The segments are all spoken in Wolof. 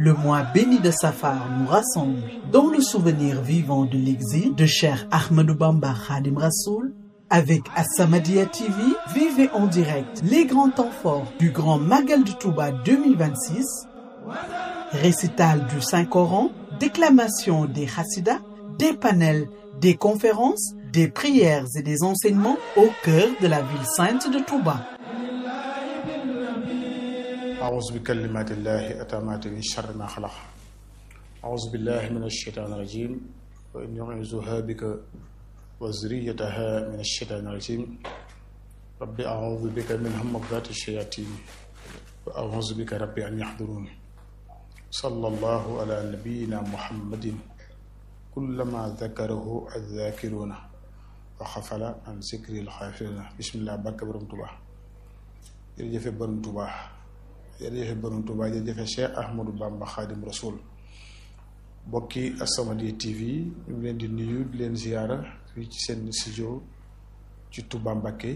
Le mois béni de Safar nous rassemble dans le souvenir vivant de l'exil de Cheikh Ahmadou Bamba Khadim Rassoul. Avec As-Samadiyya TV, vivez en direct les grands temps forts du Grand Magal de Touba 2026, récital du Saint-Coran, déclamation des Hassidas, des panels, des conférences, des prières et des enseignements au cœur de la ville sainte de Touba. أعوذ بكلمات الله أتامات من شر ما خلق أعوذ بالله من الشيطان الرجيم وإني أعوذها بك وذريتها من الشيطان الرجيم رب أعوذ بك من همزات الشياطين وأعوذ بك ربي أن يحضرون صلى الله على نبينا محمد كلما ذكره الذاكرون وخفل عن ذكر الخافلين بسم الله بارك برم توبا jërëjëfe borom Touba jërëjëfe borom Touba jërëjëfe Cheikh Ahmadou Bamba Khadim Rasoul bokki As-Samadiyya TV ñu ngi leen di nuyu di leen ziyaara fii ci seen studio ci Touba Mbacké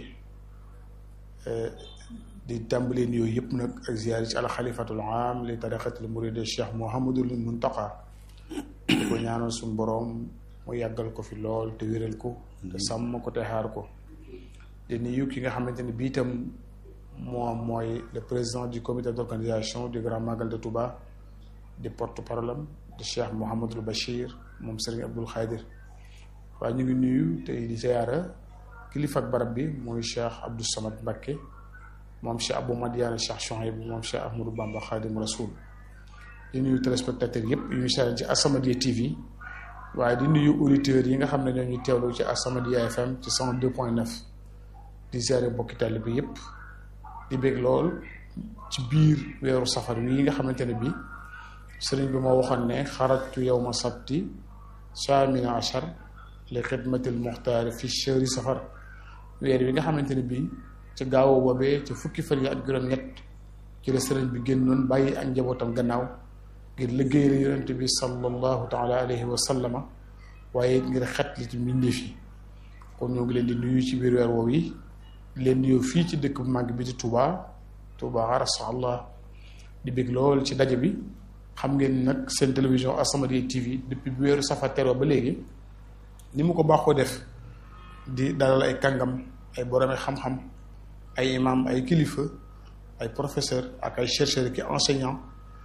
di tàmbalee nuyoo yëpp nag ak ziyaar ci alxalifatul am li tariqatil muride Cheikh Mouhamadul Muntaqa di ko ñaanal suñu boroom mu yàggal ko fi lool te wéral ko te sàmm ko te xaar ko di nuyu ki nga xamante ne bii itam moom mooy le président du comité d'organisation du Grand Magal de Touba di porte-parole am de Cheikh Mouhamadul Bachir moom Serigne Abdoul Khadir waaye ñu ngi nuyu tey di ziyaara kilifa ak barab bi mooy Cheikh Abdou Samad Mbacké moom Cheikh Abou Madiane Cheikh Chouaib moom Cheikh Ahmadou Bamba Khadim Rasoul di nuyu téléspectateurs yëpp yu ñu seetaan ci As-Samadiyya TV waaye di nuyu auditeurs yi nga xam ne ñoo ñu teewlu ci As-Samadiyya FM ci 102.9 di ziyaare mbokki taalibe bi yëpp di bég lool ci biir weeru safar wi nga xamante ne bii sëriñ bi moo waxoon ne xarajtu yawma sabti saamina achar li xidmatil muxtaari fi chehri safar weer wi nga xamante ne bii ci gaawu boobee ci fukki fan yi ak juróom-ñett ci la sëriñ bi génnoon bàyyi ak njabootam gannaaw ngir liggéeyal yonent bi sallallahu taala alayhi wa sallama waaye ngir xet li ci mbindeef yi kon ñoo ngi leen di nuyu ci biir weer woowu yi leen nuyoo fii ci dëkk bu màgg bi di Touba Touba arasa allah di bég lool ci daje bi xam ngeen nag seen télévision As-Samadiyya TV depuis bi weeru safar teroo ba léegi ni mu ko baaxoo def di dalal ay kàngam ay boromi xam-xam ay imam ay kilifa ay professeur ak ay chercheurs ki enseignant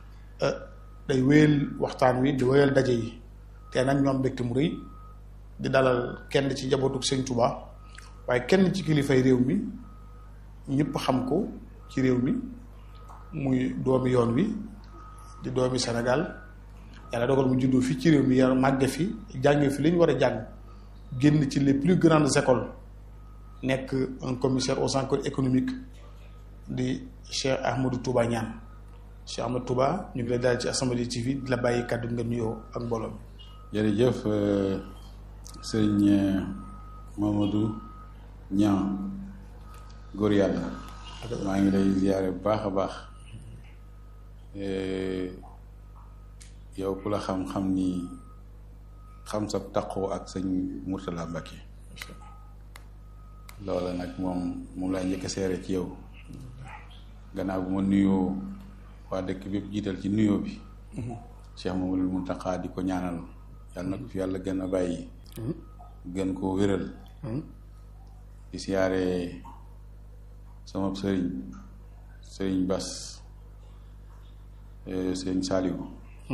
day wéyal waxtaan wi di wéyal daje yi te nag ñoom mbégte mu rëy di dalal kenn ci njabootu Sëñ Touba waaye kenn ci kilifay réew mi ñëpp xam ko ci réew mi muy doomi yoon wi di doomi Sénégal yàlla dogal mu juddoo fii ci réew mi yar màgge fi jànge fi li ñu war a jàng génn ci les plus grandes écoles nekk un commissaire aux enquêtes économiques di Cheikh Ahmadou Touba Niane Cheikh Ahmadou Touba ñu ngi lay daal ci As-Samadiyya TV di la bàyyi kàddu nga nuyoo ak mbooloo mi jërëjëf sëñ Mamadou ñaa góor yàlla maa ngi lay ziyaare bu baax a baax yow ku la xam-xam ni xam sa taqoo ak sëñ Murtala Mbacké loola nag moom moom laa njëkk a seere ci yow gannaaw bu ma nuyoo waa dëkk bépp jiital ci nuyoo bi Cheikh Mamadou Muntaqa di ko ñaanal yàlla na ko fi yàlla gën a bàyyi gën koo wéral di siyaare sama sëriñ sëriñ Bas sëriñ Saliou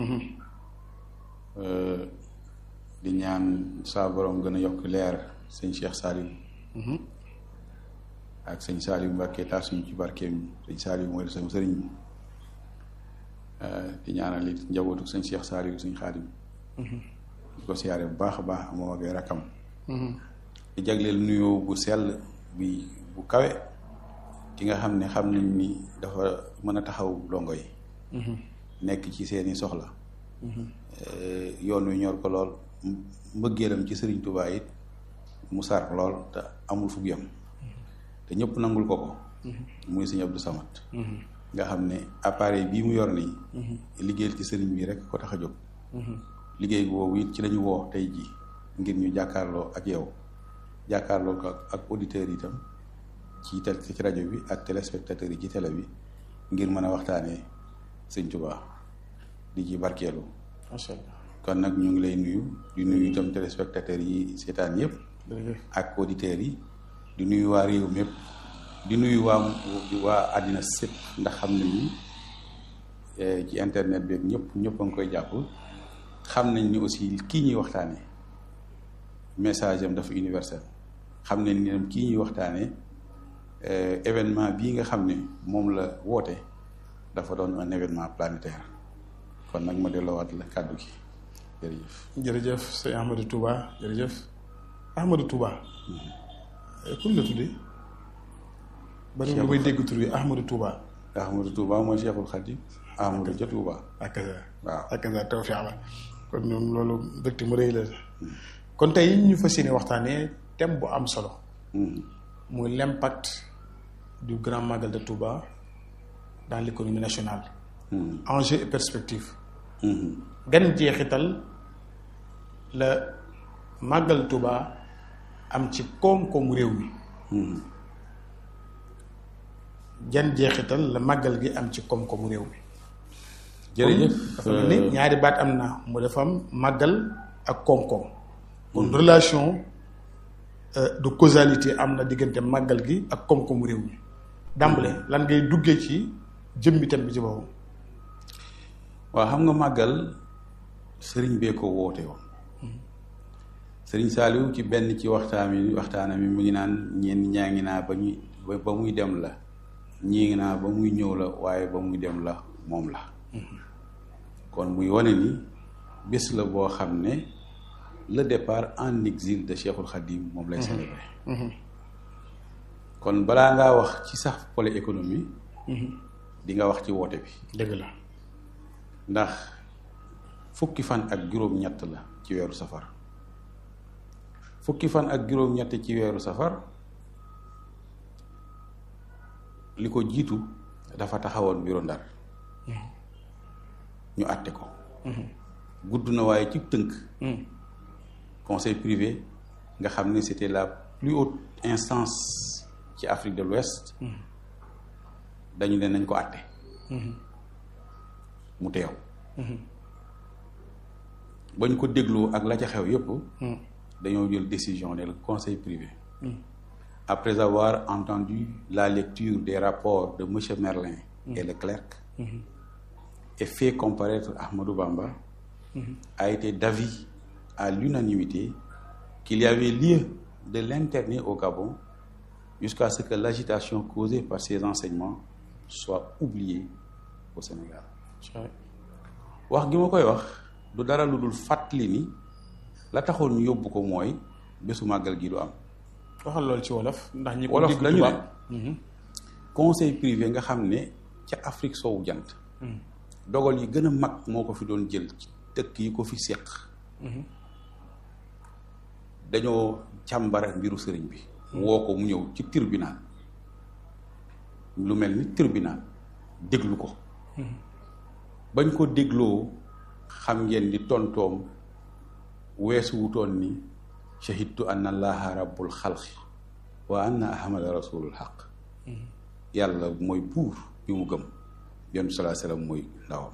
di ñaan saa borom gën a yokk leer sëñ Cheikh Saliou ak sëñ Saliou Mbacké taasuñu ci barkeem sëñ Saliou mooy sama sëriñ di ñaanal it njabootu sëñ Cheikh Saliou sëñ Xaadim di ko siyaare bu baax a baax moom ak ay rakkam di jagleel nuyoo bu sell bi bu kawe ki nga xam ne xam nañ ni dafa mën a taxaw dongo yi nekk ci seeni soxla yoon wi ñor ko lool mbëggeelam ci sëriñ Tuubaa it mu sar lool te amul fu yam te ñëpp nangul ko ko muy sëñ Abdou Samad nga xam ne appareil bii mu yor nii liggéeyal ci sëriñ bi rek ko tax a jóg liggéey boobu it ci lañu woo tey ji ngir ñu jàkkaarloo ak yow jàkkaarloo ko ak auditeurs itam ci tel ci rajo bi ak téléspectateurs yi ci télé bi ngir mën a waxtaanee sëñ Tuubaa di ci barkeelu macha allah kon nag ñu ngi lay nuyu di nuyu itam téléspectateurs yi seetaan yëpp jërëjëf ak auditeurs yi di nuyu waa réew mi yëpp di nuyu waa waa àddina sépp ndax xam nañ ni eh, ci internet bi ak ñëpp ñëpp a ngi koy jàpp xam nañ ni aussi kii ñuy waxtaanee message am dafa universel xam nañ ni kii ñuy waxtaanee eh, événement bii nga xam ne moom la woote dafa doon un événement planétaire kon nag ma delloowaat la kàddu gi jërëjëf. jërëjëf sëñ Ahmadou Touba jërëjëf Ahmadou Touba kun la tuddee bari nga koy dégg tur bi Ahmadou Touba Ahmadou Touba mooy Cheikhul Khadim Ahmadou ja Touba akaza waaw akaza tawfiq la kon ñoom loolu mbégte mu rëy la kon tey ñu fas yéene waxtaanee thème bu am solo Mhm. muy l'impact du grand magal de Touba dans l'économie nationale Mhm. enjeux et perspectives Mhm. gan jeexital la màggal Touba am ci koom-koomu réew mi Mhm. jan jeexital la màggal gi am ci koom-koomu réew mi jërëjëf dafa mel ni ñaari baat am na mu dafa am màggal ak koom-koom kon relation euh, de causalité am na diggante màggal gi ak koom-koomu réew mi dàmbale lan ngay duggee ci jëmmi thème bi ci boppam waaw xam nga màggal sëriñ bee ko woote woon sëriñ Saaliw ci benn ci waxtaan mi waxtaana mi mu ngi naan ñenn ñaa ngi naa ba ñuy ba ba muy dem la ñii ngi naa ba muy ñëw la waaye ba muy dem la moom la kon muy wane ni bés la boo xam ne le départ en exil de Cheikhul Khadim moom lay célébrer kon balaa ngaa wax ci sax pôle économie di nga wax ci woote bi dëgg la ndax fukki fan ak juróom-ñett la ci weeru safar fukki fan ak juróom-ñett ci weeru safar li ko jiitu dafa taxawoon bureau Ndar ñu àtte ko gudd na waaye ci tënk conseil privé nga xam ne c'était la plus haute instance ci Afrique de l'Ouest dañu ne nañ ko àtte mu teew bañ ko dégloo ak la ca xew yépp dañoo jël décision ne le conseil privé après avoir entendu la lecture des rapports de monsieur Merlin et Leclerc et fait comparaître Ahmadou Bamba a été d'avis à l'unanimité qu'il y avait lieu de l'interner au Gabon jusqu'à ce que l'agitation causée par ces enseignements soit oubliée au Sénégal wax gi ma koy wax du dara lu dul fàttali ni la taxoon ñu yóbbu ko mooy bésu màggal gi du am waxal loolu ci wolof ndax ñi ko wolof dégg dañu tubaab ne conseil privé nga xam ne ca Afrique soowu jant dogal yi gën a mag moo ko fi doon jël ci dëkk yi ko fi seq dañoo càmbara mbiru sëriñ bi woo ko mu ñëw ci tribunal lu mel ni tribunal déglu ko bañ ko dégloo xam ngeen ni tontoom weesu wutoon ni shahidtu anna allaha rabbul xalqi wa anna ahmada rasulul xaq yàlla mooy buur bi mu gëm yonent salaa salaam mooy ndawam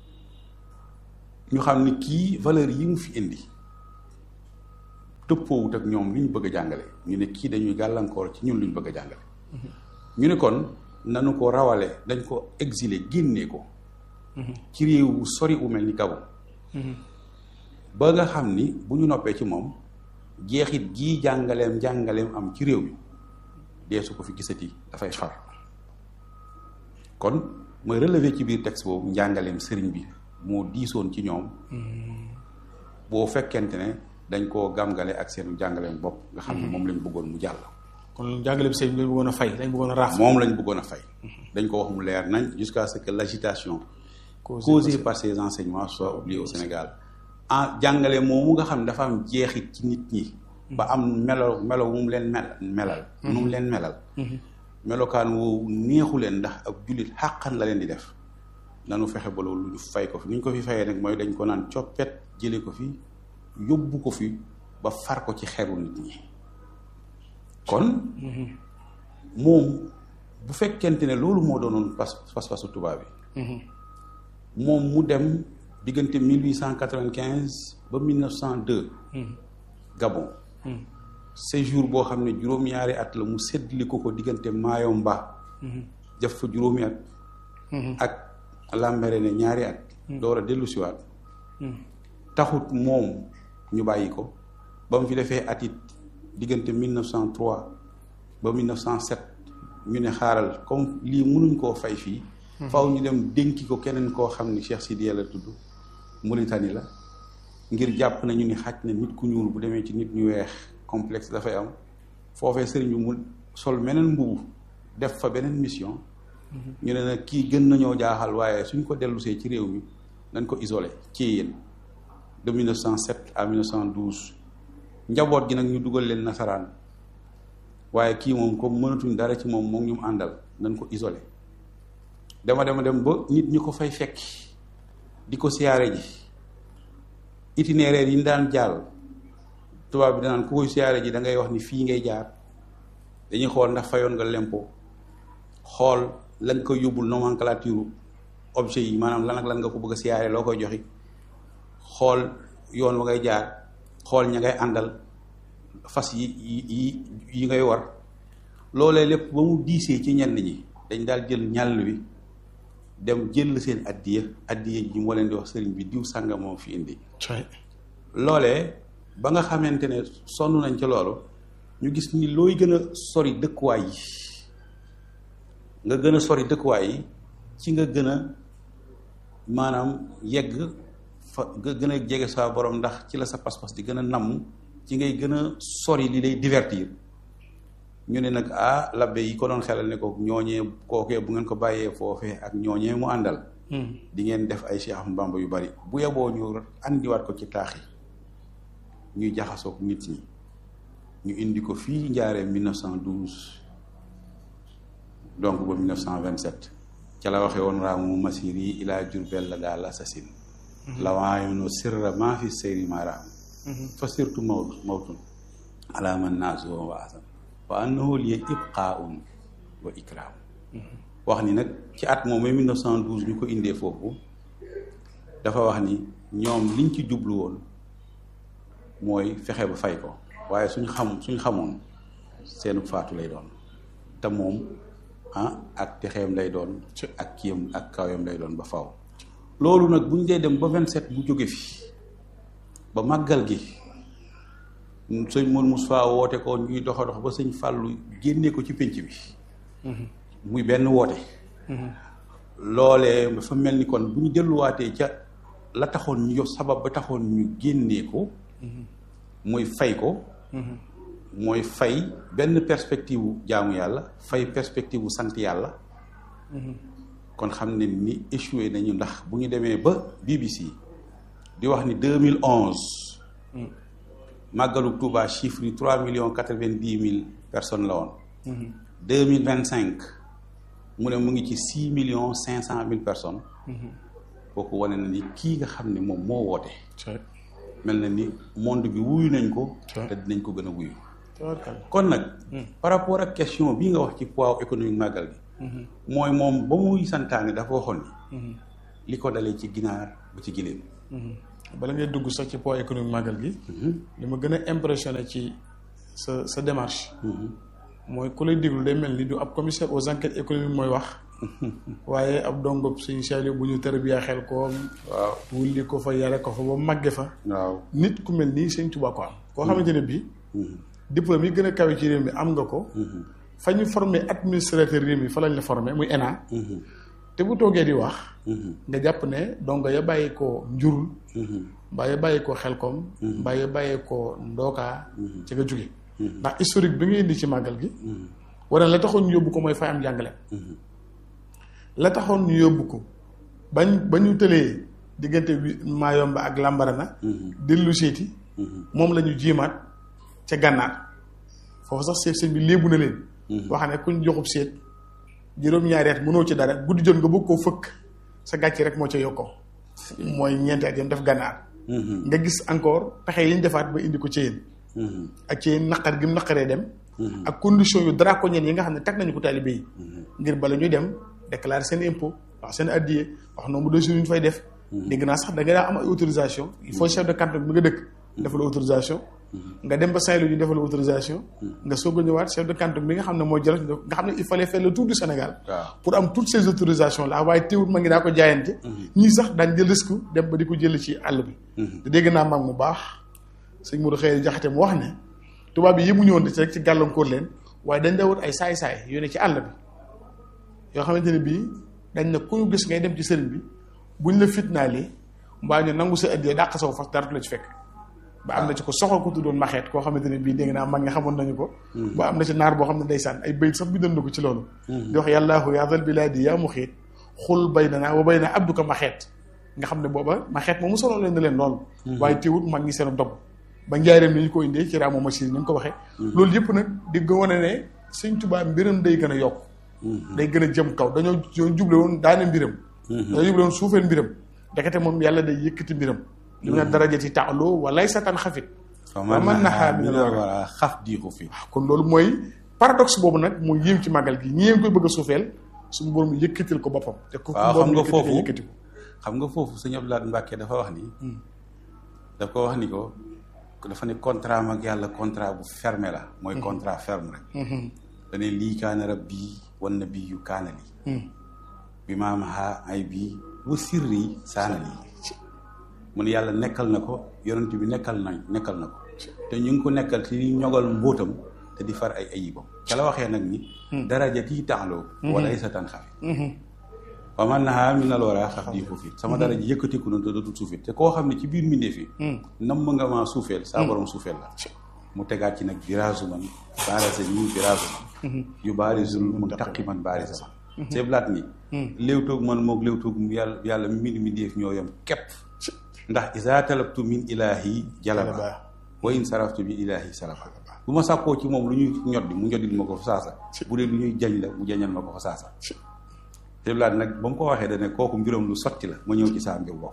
ñu xam ni kii valeur yi mu fi indi tëppoowut ak ñoom li ñu bëgg a jàngale ñu ne kii dañuy gàllankoor ci ñun lu ñu bëgg a jàngale ñu ne kon nanu ko rawale dañ ko exiler génnee ko ci réew wu sori wu mel ni Gabon ba nga xam ni bu ñu noppee ci moom jeexit gii jàngaleem jàngaleem am ci réew mi dee su ko fi gisati dafay far kon mooy relever ci biir texte boobu njàngaleem sëriñ bi moo diisoon ci ñoom boo fekkente ne dañ koo gàmgale ak seen jàngaleem bopp nga xam ne moom lañ bëggoon mu jàll kon jàngale bi sëñ bi lañ bëggoon a fay lañ bëggoon a raaf moom lañ bëggoon a fay dañ ko wax mu leer nañ jusqu'à ce que l'agitation causée par ces enseignements soit oubliée au Sénégal ah jàngale moomu nga xam ne dafa am jeexit ci nit ñi ba am melo melo mu leen mel melal nu mu leen melal melokaan woowu neexu leen ndax ak jullit xàqan la leen di def nanu fexe ba loolu ñu fay ko fi ni ñu ko fi fayee nag mooy dañ ko naan coppet jële ko fi yóbbu ko fi ba far ko ci xeru nit ñi kon moom bu fekkente ne loolu moo doonoon pas pas-pasu tubaab bi moom mu dem diggante 1895 ba 1902 Gabon séjour boo xam ne juróom-ñaari at la mu séddli ko ko diggante Mayomba def fa juróomi at ak Lambaréné ñaari at door a dellu siwaat taxut moom ñu bàyyi ko ba mu fi defee at it diggante 1903 ba 1907 ñu ne xaaral comme lii mënuñ koo fay fii faw ñu dem dénki ko keneen koo xam ni Cheikh Sidiya la tudd Mauritanie la ngir jàpp nañu ni xaj na nit ku ñuul bu demee ci nit ñu weex complexe dafay am foofee sëriñ bi mu sol meneen mbubu def fa beneen mission ñu ne nag kii gën nañoo jaaxal waaye suñ ko dellusee ci réew mi nañ ko isolé ci yéen de 1907 à 1912 njaboot gi nag ñu dugal leen nasaraan waaye kii moom comme mënatuñ dara ci moom moom ñu mu àndal nañ ko isolé dama dema dem ba nit ñi ko fay fekk di ko siyaare ji itinéraire yi ñu daan jàll tubaab bi danaan ku koy siyaare ji da ngay wax ni fii ngay jaar dañuy xool ndax fayoon nga lempo xool lan ko yóbbul nomenclature objet yi maanaam lan ak lan nga ko bëgg a siyaare loo koy joxi xool yoon wa ngay jaar xool ña ngay àndal fas yi yi yi ngay war loolee lépp ba mu diisee ci ñenn ñi dañ daal jël ñàll wi dem jël seen addiya addiya ji moo leen di wax sëriñ bi diw sànga moom fi indi loolee ba nga xamante ne sonn nañ ca loolu ñu gis ni looy gën a sori dëkkuwaay yi nga gën a sori dëkkuwaay yi ci nga gën a maanaam yegg fa nga gën a jege sa borom ndax ci la sa pas-pas di gën a namm ci ngay gën a sori li lay divertir ñu ne nag ah labbe yi ko doon xelal ne ko ñooñee kookee bu ngeen ko bàyyee foofee ak ñooñee mu àndal di ngeen def ay Cheikh Ahmadou Bamba yu bari bu yeboo ñu andiwaat ko ci taax yi ñuy jaxasoog nit ñi ñu indi ko fii njaaree 1912 donc ba 1927 ca la waxee woon raamu masir yi ilaa Jurbel la daal assasine lawaayono sirra maa fi seyri maaraam fa sirtu mawt mawtun ala man naasu wa asan wa annahu liya ibqaaun wa ikraam wax ni nag ci at moom 1912 ñu ko indee foofu dafa wax ni ñoom liñ ci jublu woon mooy fexe ba fay ko waaye suñ xam suñ xamoon seenu faatu lay doon te moom ah ak texeem lay doon ak kiyam ak kawam lay doon ba faw loolu nag bu ñu dee dem ba 27 bu jóge fi ba màggal gi sëñ Mourou Moussa woote ko ñuy doxa dox ba sëñ Fàllu génnee ko ci pénc bi muy benn woote loolee dafa mel ni kon bu ñu delluwaatee ca la taxoon ñu yox sabab ba taxoon ñu génnee ko mooy fay ko mooy fay benn perspective wu jaamu yàlla fay perspective wu sant yàlla kon xam ne ni échoué nañu ndax bu ñu demee ba BBC di wax ni 2011 màggalu Touba chiffre yi trois millions quatre-vingt-dix mille personnes la woon deux mille vingt-cinq mu ne mu ngi ci six millions cinq cent mille personnes kooku wane na ni kii nga xam ne moom moo woote mel na ni monde bi wuyu nañ ko te dinañ ko gën a wuyu kon nag par rapport ak question bii nga wax ci poids économique màggal gi mooy moom ba muy santaane dafa waxoon ni li ko dalee ci ginaar ba ci giléem bala ngay dugg sax ci poids économique màggal gi li ma gën a impressionné ci sa sa démarche mooy ku lay déglu day mel ni du ab commissaire aux enquêtes économiques mooy wax waaye ab dongob suñu seeli bu ñu tërbiyaa xel ko waaw wulli ko fa yare ko fa ba màgge fa waaw nit ku mel nii sëñ Tuubaa ko am koo xamante ne bii diplôme yi gën a kawe ci réew mi am nga ko fa ñu formé administrateur réew mi fa lañ la formé muy ENA te bu toogee di wax nga jàpp ne donc ya bàyyi ko njurul mbaa ya bàyyi ko xelkom mbaa ya bàyyi ko ndookaa ci nga jóge ndax historique bi nga indi ci màggal gi wala la taxoon ñu yóbbu ko mooy fay am jàngale la taxoon ñu yóbbu ko bañ ba ñu tëlee diggante bi Maayomba ak Lambarana dellu seeti moom la ñu jiimaat ca gànnaar foofu sax seet sëñ bi léebu na leen wax ne kuñ joxub seet juróom-ñaari at mënoo ci dara guddi jot nga bëgg koo fëkk sa gàcce rek moo ca yokkoo mooy ñeenti at yam def gànnaar nga gis encore pexe yi ñu defaat ba indi ko ci yéen ak ci yéen naqar gi mu naqaree dem ak condition yu draconiennes yi nga xam ne teg nañu ko taalibe yi ngir bala ñuy dem déclarer seen impôt wax seen addiye wax nombre de jours yu ñu fay def dégg naa sax da nga daa am ay autorisation il faut chef de canton bi nga dëkk defal autorisation nga dem ba Saint-Louis ñu defal autorisation nga soog a ñëwaat chef de canton bi nga xam ne mooy Jolof nga xam ne il fallait faire le tour du Sénégal waaw pour am toutes ces autorisations là waaye teewut ma ngi daa ko jaayante ñii sax daañ jël risque dem ba di ko jël ci àll bi te dégg naa mag mu baax sëñ Modou xëy jaxate mu wax ne tubaab yi yëmuñu woon ci rek ci gàllankoor leen waaye dañ dawut ay saay-saay yu ne ci àll bi yoo xamante ne bii dañ ne ku ñu gis ngay dem ci sëriñ bi buñ la fitnaalee mbaa ñu nangu sa ëddee dàq saw fas dara du la ci fekk ba am na ci ko soxal ko tuddoon maxeet koo xamante ne bii dégg naa mag nga xamoon nañu ko ba am na ci naar boo xam ne ndeysaan ay bayit sax bindoon na ko ci loolu di wax yàllaahu yaa zal bilaadi yaa mu xiit xul bay na naa wa bay na abduka maxeet nga xam ne booba maxeet moom mu solo leen na leen loolu waaye teewut mag ñi seen dog ba njaareem ni ñu ko indee ci raamu machine ni nga ko waxee loolu yëpp nag di nga wane ne sëñ Tuubaa mbiram day gën a yokk day gën a jëm kaw dañoo dañoo juble woon daane mbiram dañoo juble woon suufeel mbiram ndekete moom yàlla day yëkkati mbiram li mu ne darajati taalo walay sa tan xafit fa man man naxaa naxaa min min al al wara xaf diixu fi kon loolu mooy paradoxe boobu nag mu yéem ci màggal gi ñi ngi koy bëgg a suufeel suñu borom yëkkatil ko boppam te ku waaw borom xam nga yëkkati foofu yëkkati ko xam nga foofu sëñ Abdou Lahad Mbacke dafa wax ni daf ko wax ni ko dafa ne contrat mag yàlla contrat bu fermé la mooy contrat ferme rek dane lii kaana rabbi wan nabiyyu kaana lii bi maam ha ay bii wa sirri saana lii mu ne yàlla nekkal na ko yonent bi nekkal na nekkal na ko te ñu ngi ko nekkal ci ñogal mbóotam te di far ay ayibam ca la waxee nag ni daraja tii taxloo wala ay sa tan xafi wa man nahaa min al wara xaf di ko fit sama daraja yëkkatiku na te dootul suufit te koo xam ne ci biir mbindeef yi nam ma nga maa suufeel saa borom suufeel la mu tegaat ci nag biraasu man baarasa ñii biraasu man yu baarisul mun taqi man baarisa man seeblaat ni léewtoog man moog léewtoog yàlla yàlla mi mbind mbindeef ñoo yem képp ndax isa talabtu min ilaahi jalaba wa in saraftu min ilaahi salaba bu ma sàkkoo ci moom lu ñuy ñoddi mu ñoddil ma ko fa saasa bu dee lu ñuy jañ la mu jañal ma ko fa saasa seeblaat nag ba mu ko waxee da ne kooku mbiram lu sotti la ma ñëw ci saa mbir bopp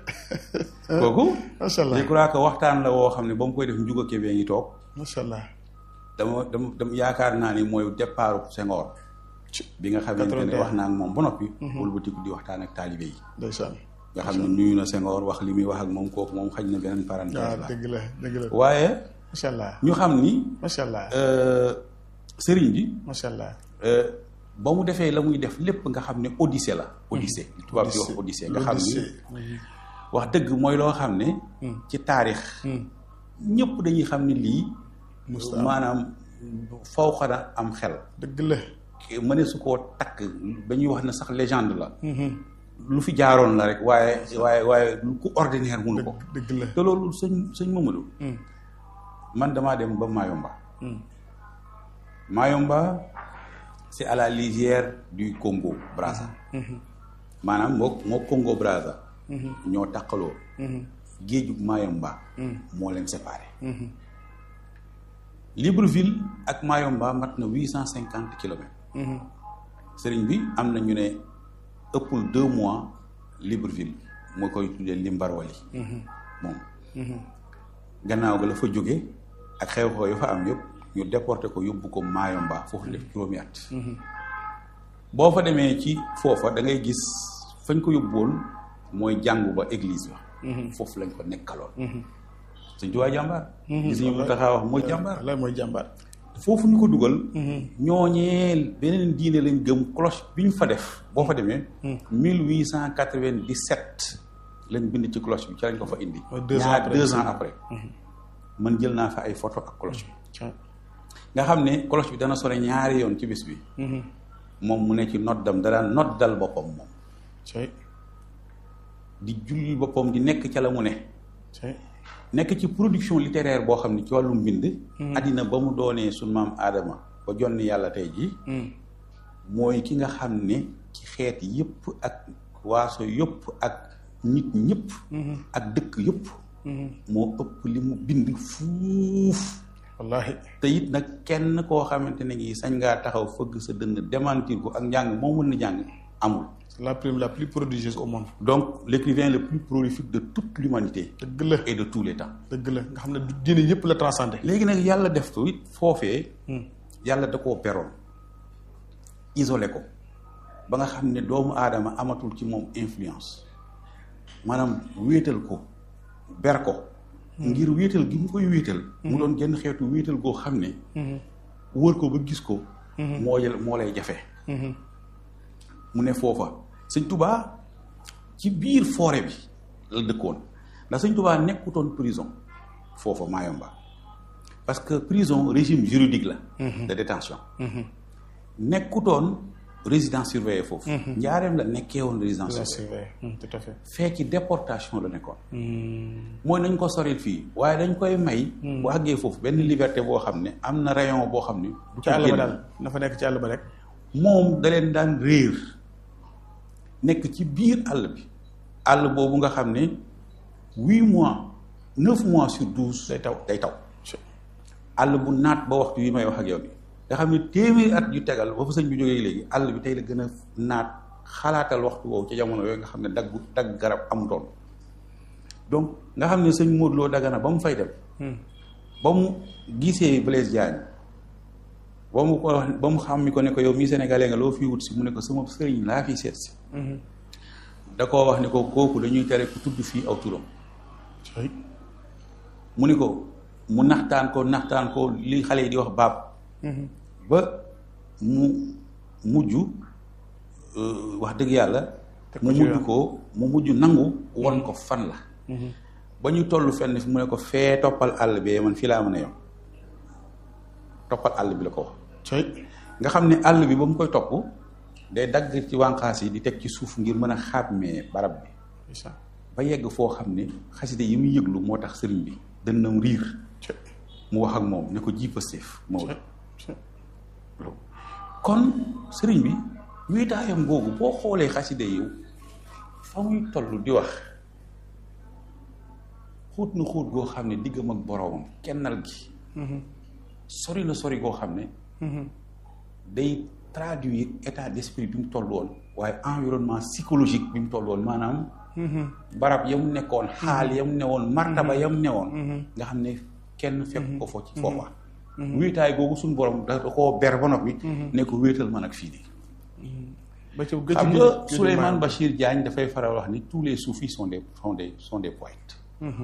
kooku macha allah je crois que waxtaan la woo xam ne ba mu koy def njuga kebee ngi toog macha allah dama dama dama yaakaar naa ni mooy départ Senghor bi nga xamante ne 81. wax naa ak moom ba noppi wëlbatiku di waxtaan ak taalibe yi ndeysaan nga xam ne nuyu na Senghor wax li muy wax ak moom kooku moom xaj na beneen waaw parenthèse la dëgg la dëgg la waaye macha allah ñu xam ni macha allah euh, sëriñ bi macha allah euh, ba mu defee la muy def lépp nga xam ne odyssée la odyssée li tubaab di wax odyssée nga xam ni wax dëgg mooy loo xam ne ci taarix ñëpp dañuy xam ne lii Musta maanaam faw xana am xel dëgg la mëne su koo takk dañuy wax ne sax légende la lu fi jaaroon la rek waaye waaye waaye lu ku ordinaire mënu ko dëgg la te loolu sëñ sëñ Mamadou man damaa dem ba Mayomba Mayomba c'est à la lisière du Congo Brazza maanaam moo moo Congo Brazza ñoo taqaloo géeju Mayomba moo leen séparé Libreville ak Mayomba mat na huit cent cinquante kilomètres sëriñ bi am na ñu ne ëppul deux mois Libreville moo koy tuddee Limbarwali moom gannaaw ga la fa jóge ak xew-xew yu fa am yëpp ñu déporté ko yóbbu ko Mayomba foofu def juróomi at boo fa demee ci foofa da ngay gis fañ ko yóbbuwoon mooy jàngu ba église ba foofu lañ ko nekkaloon sëñ Tuubaa jàmbaar gis ñu mu taxaa wax mooy jàmbaar wallaay mooy jàmbaar foofu ñu ko dugal ñooñeel beneen diine lañ gëm cloche bi ñu fa def boo fa demee mille huit cent quatre-vingt-dix-sept lañ bind ci cloche bi ci lañ ko fa indi Mooy deux ans ñaar après. deux ans après man jël naa fa ay photo ak cloche bi Tiens. nga xam ne cloche bi dana sone ñaari yoon ci bis bi moom mu ne ci noddam da daan noddal boppam moom cey di julli boppam di nekk ca la mu ne cey nekk ci production littéraire boo xam ne ci wàllum mbind àddina ba mu doonee suñ maam aadama ba jonni yàlla tey ji mooy ki nga xam ne ci xeet yëpp ak waaso yëpp ak nit ñëpp ak dëkk yëpp moo ëpp li mu bind fuuf wallahi te it nag kenn koo xamante ne ngi sañ ngaa taxaw fëgg sa dënn démentir ko ak njàng moo mën na jàng amul c'est la prime la plus prodigieuse au monde donc l'écrivain le plus prolifique de toute l'humanité dëgg la et de tous les temps dëgg la nga xam ne du diine yëpp la transcendé léegi nag yàlla def ko it foofee yàlla da koo beroon isolé ko ba nga xam ne doomu aadama amatul ci moom influence maanaam wéetal ko ber ko ngir wéetal gi mu koy wéetal mu doon genn xeetu wéetal goo xam ne wër ko ba gis ko moo yel moo lay jafe mu ne foofa sëñ tubaa ci biir forêt bi la dëkkoon ndax sëñ tubaa nekkutoon prison foofa Mayomba parce que prison régime juridique la de détention nekkutoon résidence surveillée foofu njaareem la nekkee woon résidence surveillée tout à fait fee ci déportation la nekkoon mooy nañ ko soril fii waaye dañ koy may bu àggee foofu benn liberté boo xam ne am na rayon boo xam ne du ci àll ba daal na fa nekk ci àll ba rek moom da leen daan réer nekk ci biir àll bi àll boobu nga xam ne huit mois neuf mois sur douze day taw day taw àll bu naat ba waxtu yi may wax ak yow bi nga xam ne téeméeri at yu tegal ba fa sëñ bi jógee léegi àll bi tey la gën a naat xalaatal waxtu woowu ci jamono yooyu nga xam ne dagg dagg garab amutoon donc nga xam ne sëñ Modou Lo Dagana ba mu fay dem ba mu gisee Blaise Diagne ba mu ko ba mu xam mi ko ne ko yow mii sénégalais nga loo fi wut si mu ne ko sama sëriñ laa fi seet si da koo wax ne ko kooku dañuy tere ku tudd fii aw turam mu ni ko mu naxtaan ko naxtaan ko li xale yi di wax baab ba mu mujj wax dëgg yàlla mu mujj ko mu mujj nangu won ko fan la ba ñu toll fenn fi mu ne ko fee toppal àll bi man fii laa mën a yom toppal àll bi la ko wax nga xam ne àll bi ba mu koy topp day dagg ci wànqaas yi di teg ci suuf ngir mën a xàmmee barab bi ba yegg foo xam ne xaside yi muy yëglu moo tax sëriñ bi dënnam riir mu wax ak moom ne ko ji Pastef Maodo kon sëriñ bi wéetaayam googu boo xoolee xaside yi fa muy toll di wax xóot na xóot goo xam ne diggam ak boroomam kennal gi sori na sori goo xam ne day traduire état d'esprit bi mu toll woon waaye environnement psychologique bi mu toll woon maanaam barab yam nekkoon xaal yam newoon martaba yam newoon nga xam ne kenn fekk ko fo ci foofa wéetaay googu suñu borom da koo ber ba noppi ne ko wéetal man ak fii di xam nga Souleymane Bachir Diagne dafay faral wax ni tous les soufis sont des sont des sont des poètes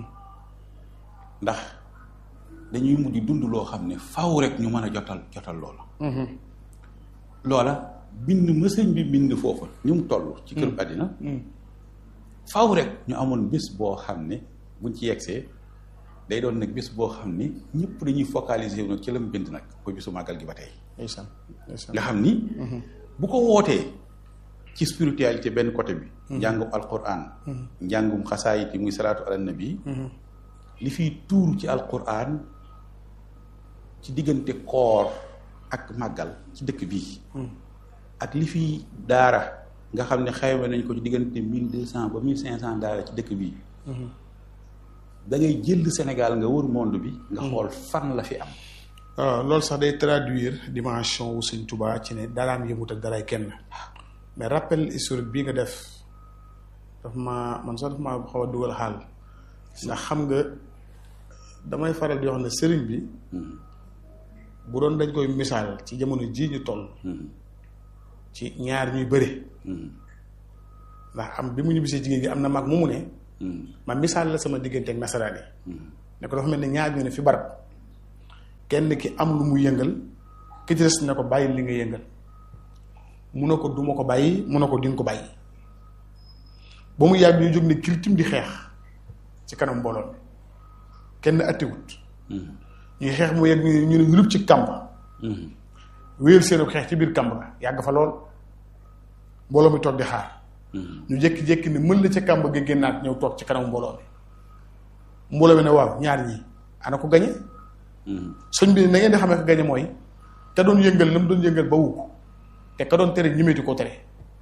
ndax dañuy mujj dund loo xam ne faw rek ñu mën a jotal jotal loola loola bind mësëñ bi bind foofa ñu mu toll ci kër àddina faw rek ñu amoon bés boo xam ne buñ ci yegsee day doon nag bés boo xam ne ñëpp dañuy focaliser wu nag ci la mu bind nag ko bisu màggal gi ba tey nga xam ni bu ko wootee ci spiritualité benn côté bi njàngum alquran njàngum xasaayit yi muy salaatu ala nabi li fiy tuur ci alquran ci diggante koor ak màggal ci dëkk bii ak li fiy daara nga xam ne xayma nañ ko ci diggante mille deux cent ba mille cinq cent daara ci dëkk bii da ngay jël Sénégal nga wër monde bi nga xool fan la fi am waaw loolu sax day traduire dimension wu Sëñ Tuubaa ci ne daraam yëmut ak daray kenn mais rappel historique bii nga def daf ma man sax daf ma xaw a dugal xaal ndax xam nga damay faral di wax ne sëriñ bi bu doon dañ koy misaal ci jamono jii ñu toll ci ñaar ñuy bëre ndax am bi mu ñibbisee jigéen gi am na mag mu mu ne ma misaal la sama diggante ak nasaraan yi ne ko dafa mel ne ñaar ñu ne fi barab kenn ki am lu mu yëngal ki ci des ne ko bàyyi li nga yëngal mu ne ko duma ko bàyyi mu ne ko dinga ko bàyyi ba mu yàgg ñu jóg ne kiltim di xeex ci kanam mbooloo mi kenn attiwut ñuy xeex mu yegg ñu ne ñu rub ci kàmb wéyal seenu xeex ci biir kàmb ga yàgg fa lool mbooloo mi toog di xaar ñu jékki-jékki ne mën la ca kàmb ga génnaat ñëw toog ci kanam mbooloo mi mbooloo mi ne waaw ñaar ñi ana ko gañe sëñ bi na ngeen di xamee ko gañe mooy te doon yëngal la mu doon yëngal ba wukk te ka doon tere ñimeeti ko tere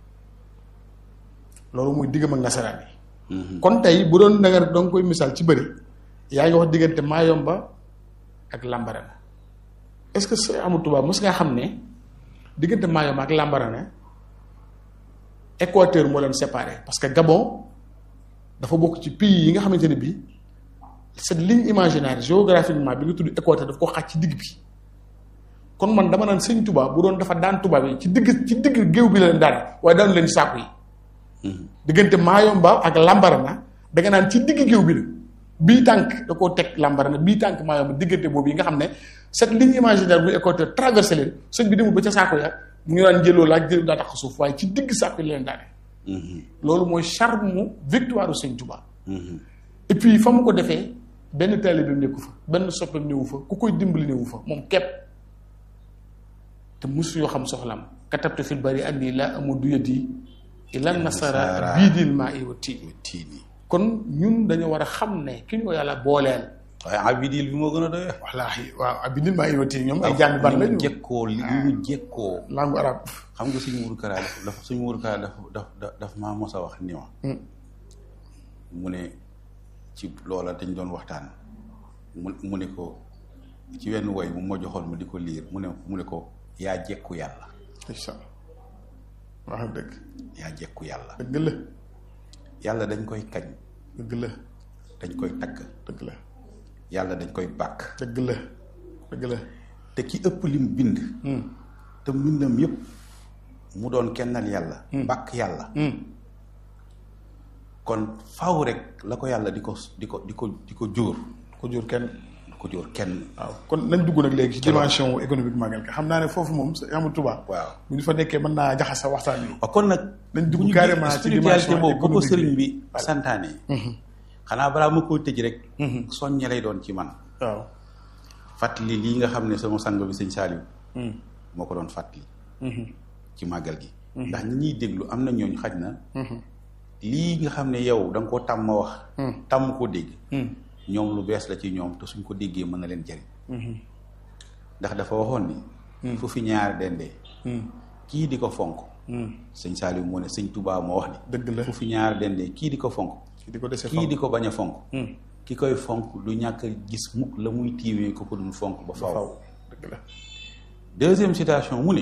loolu muy diggam ak nasaraan yi kon tey bu doon da nga danga koy misaal ci bëri yaa ngi wax diggante Mayomba ak Lambarana est-ce que Sëñ Amadou Touba mos nga xam ne diggante Mayomba ak Lambarana Équateur moo leen séparé parce que Gabon dafa bokk ci pays yi nga xamante ne bii cette ligne imaginaire géographiquement bi nga tudd Équateur daf ko xaaj ci digg bi kon man dama naan Sëñ Touba bu doon dafa daan tubaab yi ci digg ci digg géew bi la leen daan waaye daanu leen saaku yi diggante Maayomba ak Lambarana da nga naan ci digg géew bi la bii tànk da koo teg Lambarana bii tànk Maayomba diggante boobu yi nga xam ne cette ligne imaginaire bu équateur traversé leen sëñ bi demul ba ca saako ya mu ngi naan jëloo laaj jël daa tax suuf waaye ci digg saako yi leen daane loolu mooy charme mu victoire u sëñ Tuubaa et puis fa mu ko defee benn taalibe bi nekku fa benn soppeem newu fa ku koy dimbali newu fa moom képp te mosu yoo xam soxlam katabtu fil bari anni laa amudu yadi ila nasara biidil maa i wa tiini tiini kon ñun dañoo war a xam ne ki ñu ko yàlla booleel waaye abidil bi moo gën a doy wallaahi waaw ah bindil maa i wa tiini ñoom ay jàmbi ban li lañu mu jekkoo li mu jekkoo langue arabe xam nga suñu muuru kara daf daf suñu muuru kara daf daf daf daf maa mos a wax ni ma mu ne ci loola dañ doon waxtaan mu mu ne ko ci wenn woy mu ma joxoon ma di ko liir mu ne mu ne ko yaa jekku yàlla incha allah wax dëgg yaa jekku yàlla dëgg la yàlla dañ koy kañ dëgg la dañ koy tagg dëgg la yàlla dañ koy bàkk dëgg la dëgg la te ki ëpp lim bind te mbindam yépp mu doon kennal yàlla bàkk yàlla kon faw rek la ko yàlla di ko di ko di ko di ko jóor ko jur kenn di ko jóor kenn waaw kon nañ dugg nag léegi ci dimension économique magal ka xam naa ne foofu moom sa amul tubaab waaw bu ñu fa nekkee mën naa jaxas sa waxtaan wi waaw kon nag Nañ dugg bu ñu carrément gis ci spiritualité dimension boobu ba ko économique sëriñ bi. bi santaane xanaa balaa ma koo tëj rek soññe lay doon ci man waaw fàttali lii nga xam ne sama sang bi sëñ Saaliw moo ko doon fàttali ci màggal gi ndax ñi ñuy déglu am na ñooñu xaj na lii nga xam ne yow da nga koo tàmm wax tàmm koo dégg ñoom lu bees la ci ñoom te suñ ko déggee mën na leen jariñ ndax dafa waxoon ni fu fi ñaar dendee kii di ko fonk sëñ Saaliw moo ne sëñ Tubaa moo wax ni dëgg la fu fi ñaar dendee kii di ko fonk ki di ko dese kii di ko bañ a fonk ki koy fonk du ñàkk a gis mukk la muy tiimee ko ko dul fonk ba faw faw dëgg la deuxième citation mu ne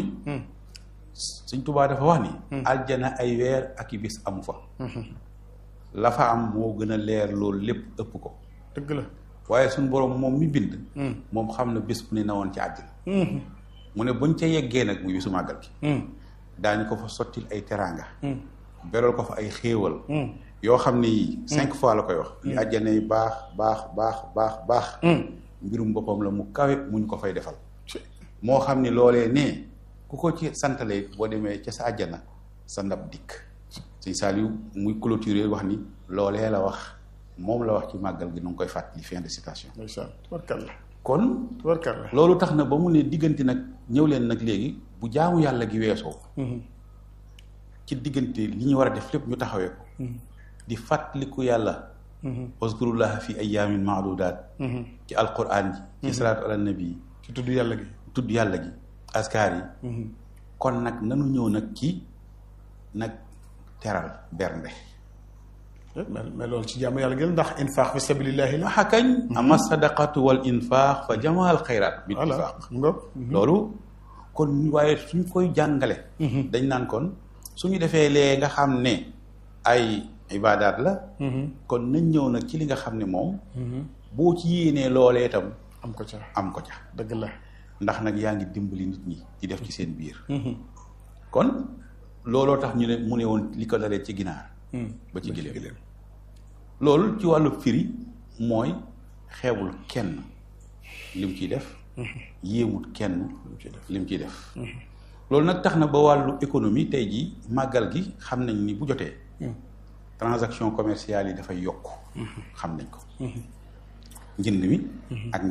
sëñ Tubaa dafa wax ni aljana ay weer ak i bis amu fa la fa am moo gën a leer loolu lépp ëpp ko dëgg la waaye suñ boroom moom mi bind moom xam na bés bu ne na woon ci àjjana mu ne buñ ca yeggee nag muy bisu màggal gi daañu ko fa sottil ay teraanga beral ko fa ay xéewal yoo xam ne yii cinq fois la koy wax li àjjana yi baax baax baax baax baax mbirum boppam la mu kawe muñ ko fay defal moo xam ni loolee nee ku ko ci santalee boo demee ca sa àjjana sa ndab dikk sëñ Saliou muy clôturer wax ni loolee la wax moom la wax ci màggal gi nu ngi koy fàttali fin de citation ndeysaan tubarkalla kon tubarkalla loolu tax na ba mu ne diggante nag ñëw leen nag léegi bu jaamu yàlla gi weesoo ci diggante li ñu war a def lépp ñu taxawee ko di fàttaliku yàlla waskurullaha fi ayaamin maadudaat ci alquran ji ci salaatu ala nabi yi ci tudd yàlla gi tudd yàlla gi askar yi kon nag nanu ñëw nag ci nag teral bernde mais mais loolu ci jaamu yàlla gi la ndax infaq fi sabilillahi la waxa kañ ama sadaqatu wal infaq fa jamaal xayraat bil voilà infaq nga loolu kon waaye suñ koy jàngale dañ naan kon suñu defee lee nga xam ne ay ibaadaat la kon nañ ñëw nag ci li nga xam ne moom boo ci yéenee loolee itam am ko ca am ko ca dëgg la ndax nag yaa ngi dimbali nit ñi di def ci seen biir kon looloo tax ñu ne mu ne woon li ko dalee ci ginaar ba ci giléem loolu ci wàllu firi mooy xeebul kenn lim ciy def yéemut kenn lim ciy def loolu nag tax na ba wàllu économie tey jii màggal gi xam nañ ni bu jotee transaction commerciale yi dafay yokk xam nañ ko njënd mi ak njaay